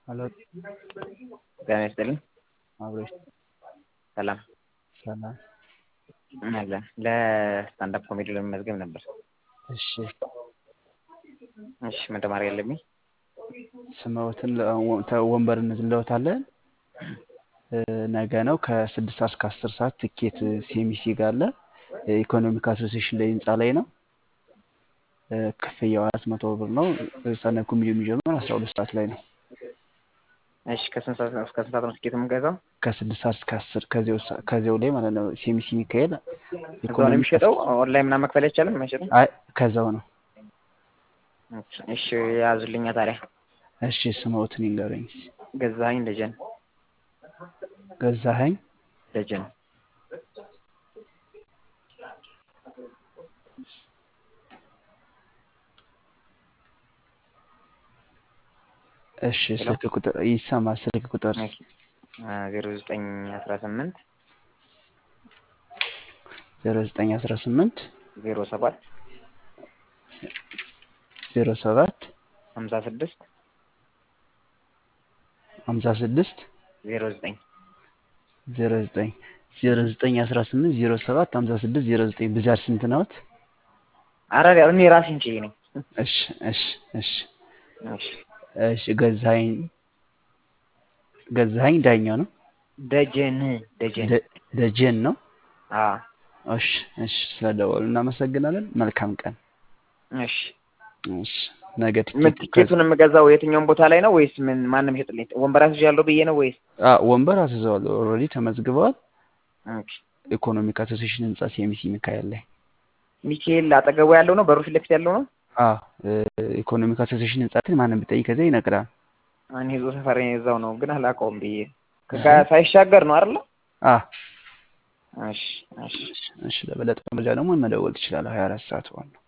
ሄሎ ጤና ይስጥልኝ። አብሮሽ ሰላም ሰላም። አለን። ለስታንዳፕ ኮሜዲ ለመመዝገብ ነበር። እሺ እሺ ምን ተማሪ ያለብኝ? ስምዎትን ወንበር እንዝለውታለን። ነገ ነው ከስድስት ሰዓት እስከ አስር ሰዓት ትኬት ሲኤምሲ ጋር አለ። ኢኮኖሚክ አሶሲዬሽን ላይ ህንፃ ላይ ነው። ክፍያው አራት መቶ ብር ነው። ሰነ ኮሜዲ የሚጀምር አስራ ሁለት ሰዓት ላይ ነው። እሺ ከስንት ሰዓት እስከ ስንት ሰዓት ነው ትኬት የምንገዛው? ከስድስት ሰዓት እስከ አስር ከዚያው ላይ ማለት ነው። ሲኤምሲ ሚካኤል እዛው ነው የሚሸጠው? ኦንላይን ምናምን መክፈል አይቻልም? አይችልም? አይ ከዛው ነው። እሺ ያዙልኛ ታዲያ። እሺ ስምዎትን ይንገሩኝ። ገዛኸኝ ደጀን ገዛኸኝ ደጀን እሺ ስልክ ቁጥር ይሰማል። ስልክ ቁጥር ዜሮ ዘጠኝ አስራ ስምንት ዜሮ ዘጠኝ አስራ ስምንት ዜሮ ሰባት ዜሮ ሰባት ሀምሳ ስድስት ሀምሳ ስድስት ዜሮ ዘጠኝ ዜሮ ዘጠኝ ዜሮ ዘጠኝ አስራ ስምንት ዜሮ ሰባት ሀምሳ ስድስት ዜሮ ዘጠኝ ብዛት ስንት ነዎት? አረ እኔ ራሴን ችዬ ነኝ። እሺ እሺ እሺ እሺ እሺ ገዛኸኝ ገዛኸኝ ዳኛው ነው። ደጀን ደጀን ደጀን ነው። አዎ እሺ እሺ ስለደወሉ እናመሰግናለን። መልካም ቀን። እሺ እሺ ነገ ምን ትኬት ቲኬቱን የምገዛው የትኛውም ቦታ ላይ ነው ወይስ ምን ማንም ይሸጥልኝ? ወንበር አስይዣለሁ ብዬ ነው ወይስ? አ ወንበር አስይዘዋል። ኦልሬዲ ተመዝግበዋል። ኦኬ ኢኮኖሚክ አሶሲዬሽን ህንጻ ሲኤምሲ ሚካኤል ላይ ሚካኤል አጠገቡ ያለው ነው፣ በሩ ፊት ለፊት ያለው ነው። አ ኢኮኖሚክ አሶሲዬሽን ህንጻ ግን ማንም ቢጠይቅ ከዚያ ይነግራል። እኔ እዛው ሰፈር እዛው ነው ግን አላውቀውም ብዬ ከጋ- ሳይሻገር ነው አይደለ? አ እሺ እሺ እሺ ለበለጠ መረጃ ደግሞ መደወል ትችላለህ። 24 ሰዓት ዋናው